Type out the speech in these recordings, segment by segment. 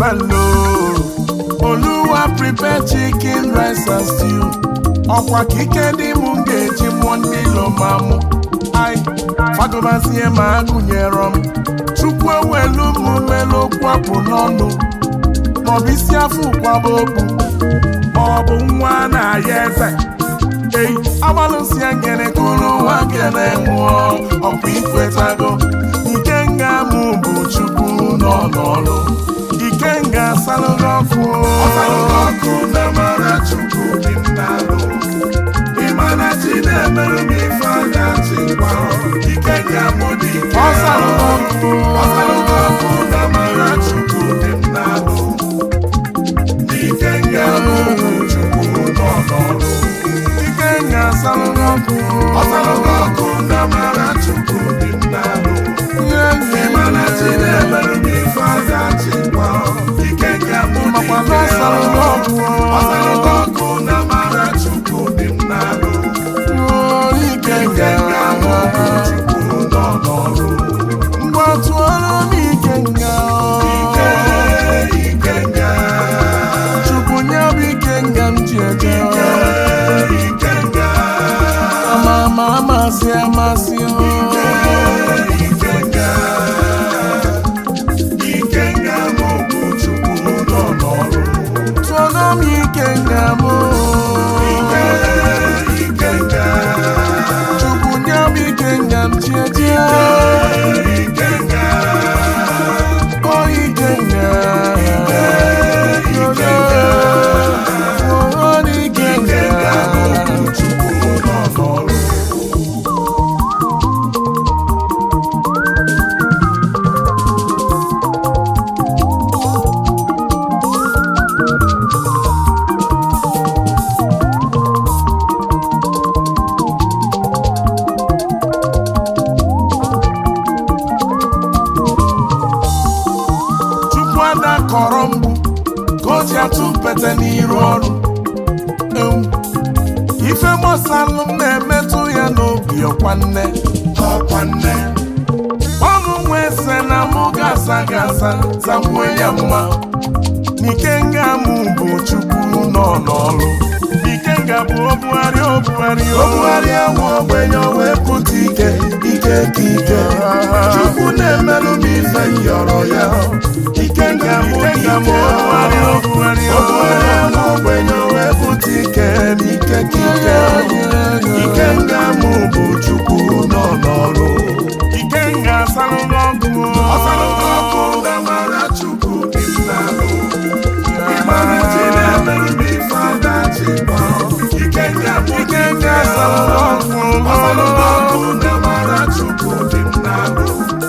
lo oluwa prepare chicken rice and stew ọkwa ka ike dị m ga-eji mụọ ndị ilo ma mụ ai fagobazie ma agụnyere m chukwu ewelu m melu okwu apụ n'ọnụ maọbụ isi afọ ụkwaba okpu maọbụ nwa na-aya eze ei agbalụsie ngene kụrụ nwa gene nwụọ ọkwa ikwetago ike nga mụ bụ chukwu nọ n'ọrụ ike nga salụrụ ọkụ ọkụ na mara chukwu dị m n'alụ ịmana chi na-emerụ m ife anya chi gwa ike nga mụ dị ike ọsalụrụ ọkụ na mara chukwu dị m n'alụ ike nga mụ bụ chukwu nọ n'ọrụ ike nga salụrụ ọkụ ọsalụrụ ọkụ na mara chukwu dị m n'alụ ịmana chi na-emerụ m ife anya chi gwa ike nga mụ dị ike ọsalụrụ ọkụ na mara chukwu dị m n'alụ ike nga mụ bụ chukwu nọ n'ọrụ mgbe tụọrọ m ike nga ike ike nga chukwu nye m ike nga m ji eje ike nga ama ama amasị amasị ike ike nga ike nga mụ bụ chukwu nọ n'ọrụ tụọrọ m ike nga mụ ike ike nga chukwu nye m ike nga m ji eje ike nga o ike nga ike nga o ike nga chukwu nọ n'ọrụ chukwu ada kọrọ mgbu ka o ji atụ mpete n'iru ọrụ ewu ife gbasalụ m na-emetụ ya n'obi ọkwa nne ọkwa nne ọnụ nwa ese na mụ gasa gasa zakwuo ya mma n'ike nga mụ bụ chukwu nọ n'ọrụ ike nga bụ obugharị obugharị obugharị ahụ ogbenye wee pụta ike ike ka ike chukwu na-emelụ m ife yọrọ ya ike nga mụ ike obugharị obugharị obugharị ahụ ogbenye wee pụta ike n'ike ka ike ike nga mụ bụ chukwu nọ n'ọrụ ike nga asalụghị ọkụ ọsalụghị ọkụ na mara chukwu dị m n'alụ ịmara chi na-emerụ m ife ada chi gba ike nga mụ ike nga asalụghị ọkụ ọsalụghị ọkụ na mara chukwu dị m n'alụ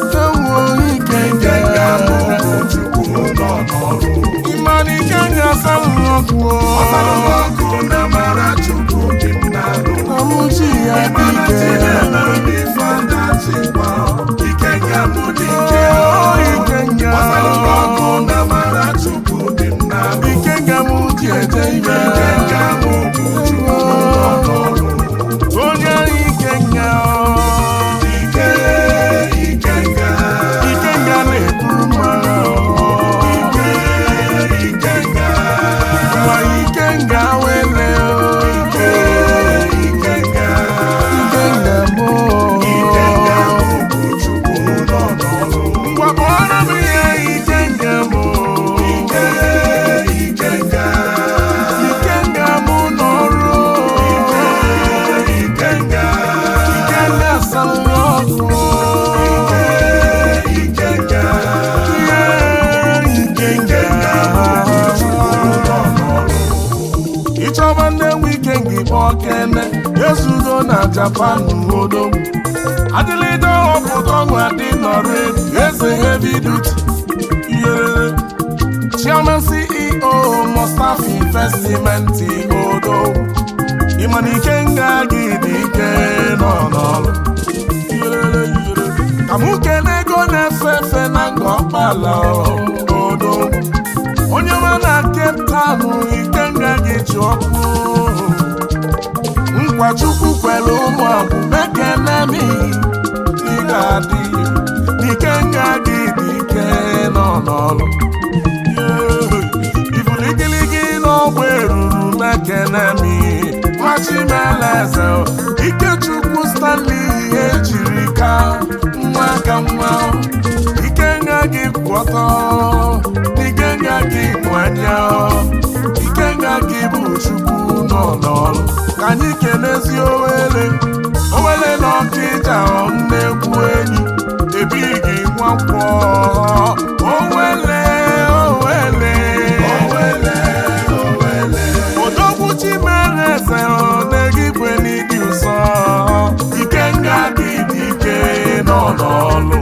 ike nga mụ bụ chukwu nọ n'ọrụ ịmara ike nga asalụghị ọkụ ọsalụghị ọkụ na mara chukwu dị m n'alụ ọmụchi ya dị ike na-emerụ m ife ada chi gba ike nga mụ dị ike ike nga ọsalụghị ọkụ na mara chukwu dị m n'alụ ike nga mụ ji eje ike ike nga mụ bụ chukwu nọ n'ọrụ onye ike nga ike ike nga ike nga na-eburu mara ike ike nga nwa ike nga wele ike ike nga ike nga mụ ike nga mụ bụ chukwu nọ n'ọrụ ngwa kpọrọ m ihe ike nga mụ ike ike nga ike nga mụ n'ọrụ ike ike nga ike nga salụ ọkụ ike ike nga ike ike nga mụ bụ chukwu nọ n'ọrụ ịchọba ndị nwe ike ngị kpọọ kene ezudo na japan odo adịlịde ọpụta ọnwụ adị nọrọ eze heavy duty iyerere chairman ceo mustapha investment odo ịmana ike nga gị dị ike nọ n'ọrụ Iyerere, iyerere. ka mụ kene ego na-efe efe na nga ọkpala odo onye nwe na Cape Town ike nga gị ji ọkụ nkwa chukwu kwere ụmụ akwụ mekene m ị ga-adị n'ike nga gị dị ike nọ n'ọrụ Yeah. nemi machimeleze ikechukwu stanley ejiri ka nwa ka nwa ikenga gị kwụ ọtọ ikenga gị kwụ anya ikenga gị bụ chukwu nọ n'ọrụ ka anyị kelezi owele owele na ọkịja nnekwu enyi ebighị nwakwọ owele owele owele owele odogwu chimereze na-egigwe n'ịdị ụsọ ikenga gị dị ike nọ n'ọlụ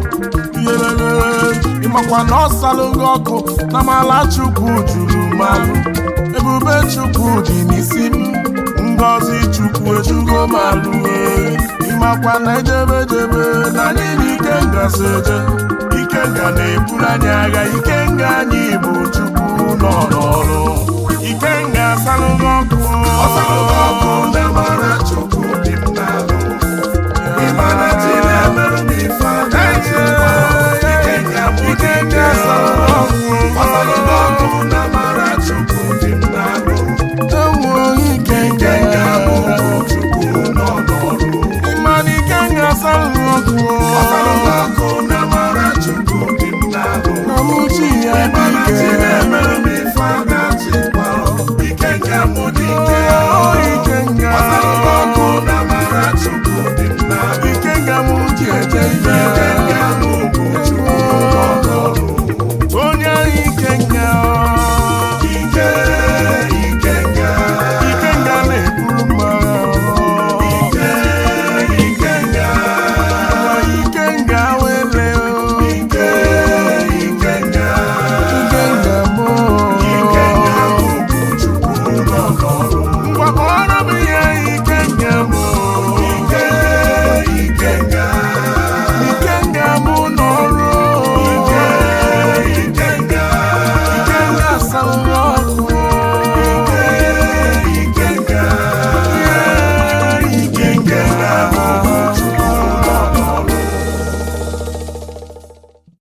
ịmakwa na ọ salụghị ọkụ na mala chukwu juru malụ ebube chukwu dị n'isi m ngọzi chukwu ejugo malụ ịmakwa na ejebejebe na anyị na ikenga so eje ikenga na-eburu anyị agha ikenga anyị bụ chukwu nọ n'ọrụ ikenga salụghị ọkụ ọ salụghị ọkụ na mara chukwu dị m n'alụ ịmara chi na-emerụ m ife adaghị ikenga bụ ikenga salụghị ọkụ ọ salụghị ọkụ na mara chukwu dị m n'alụ enweghị ikenga bụ chukwu nọ n'ọrụ ịmara ikenga salụghị ọkụ ọ salụghị ọkụ na mara chukwu dị m n'alụ na mụchi ya dị ike na-emerụ m ife adaghị ikenga bụ dị ike